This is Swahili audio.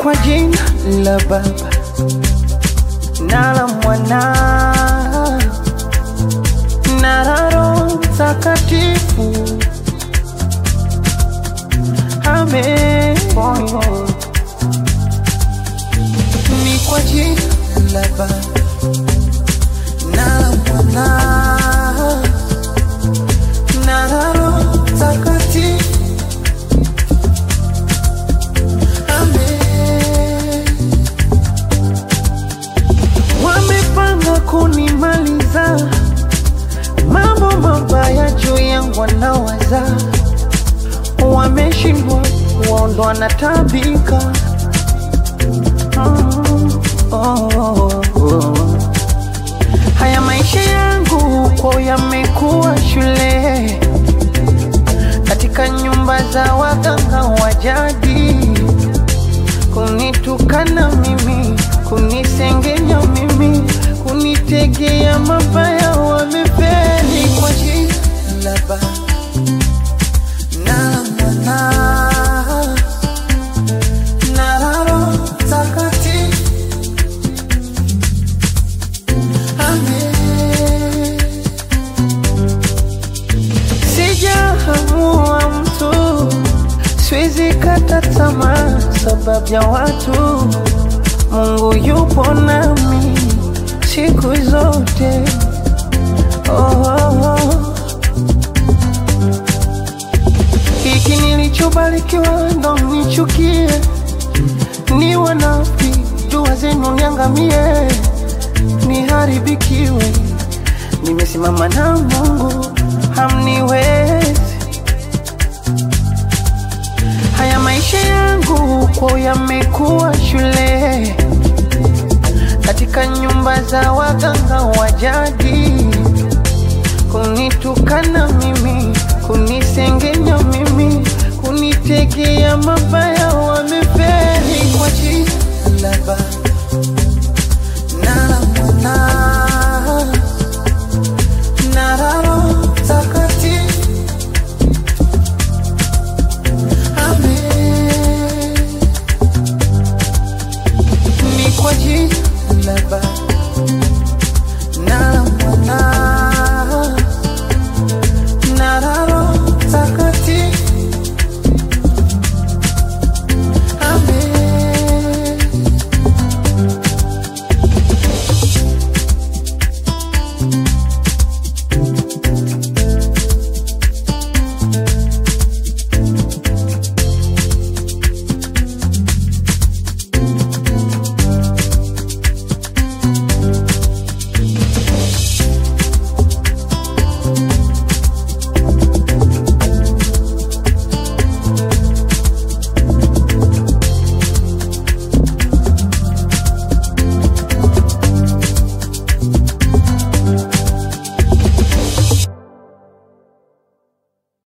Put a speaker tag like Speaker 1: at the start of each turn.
Speaker 1: kwa jina la Baba na la Mwana na la Roho Mtakatifu. Amen. Ni kwa jina la Baba na la Mwana na la Roho Mtakatifu. Amen. Wamepanga kunimaliza, mambo mabaya juu yangu wanawaza, wameshindwa waondoa na tabika Mm, oh, oh, oh. Haya maisha yangu kwa yamekuwa shule katika nyumba za waganga wa jadi, kunitukana mimi, kunisengenya mimi, kunitegea mabaya, wamefeli kwa jina la Baba na la Mwana na la Roho Mtakatifu. Amen. Sijahamua mtu, siwezi kata tamaa sababu ya watu. Mungu yupo nami siku zote. Oh, oh, oh. Hiki nilichobarikiwa ndo nichukie, ni wanafi dua zenu niangamie, niharibikiwe. Nimesimama na Mungu, hamniwezi. Haya maisha yangu kwa yamekuwa shule katika nyumba za waganga wa jadi, kunitukana mimi, kunisengenya mimi, kunitegea mabaya, wamefeli kwa jina la Baba na la Mwana